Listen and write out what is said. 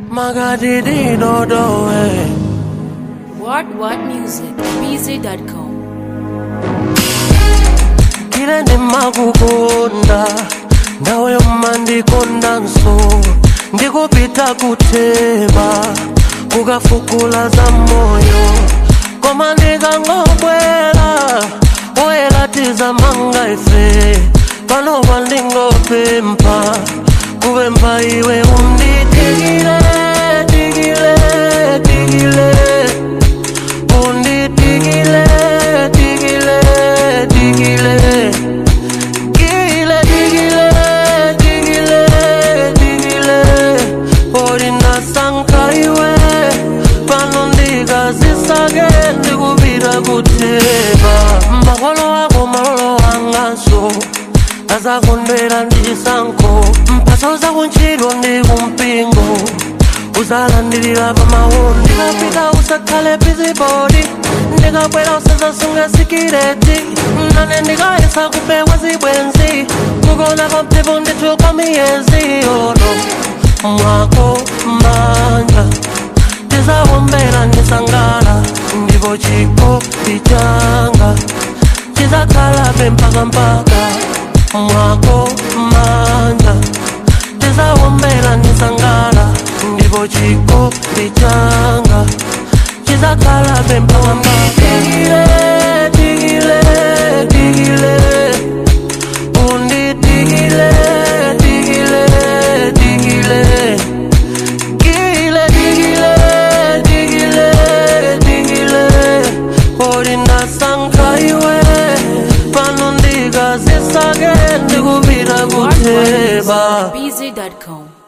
makadididodowe What What Music, BZ.com. kile ndimakukonda ndawe umandikonda nso ndikupita kuteba kukafukula za moyo koma ndikangobwera oyelatiza manga ife pano pandingopempha kupempha iwe unditikile tikile tikile unditikile tikile tikile Digile, digile, digile, digile Orina sankaiwe Pano ndikazisake ndikupita kuteba Makolo ako malolo angaso azakondwera ndichisankho mphaso zakuntchito ndi kumpingo uzalandirira pamawu ndikapita usakhale bizibodi ndikabwera usazasunga sikireti nane ndikayesa kupewa zibwenzi kukona kwampepo ndithuka miyezi ono mwako manja tizawombera ndisangala ndipo chikopi changa chizakhalabe mpaka mpaka mwako manja tizawombera ndisangala ndipo chikopi changa chizakhalabe mpaka mpaka Digile, digile, digile undidigile digile digile Digile, digile, digile, digile Orina sankaiwe Pano ndikazisake ndikupita What What kuteba Music, BZ.com.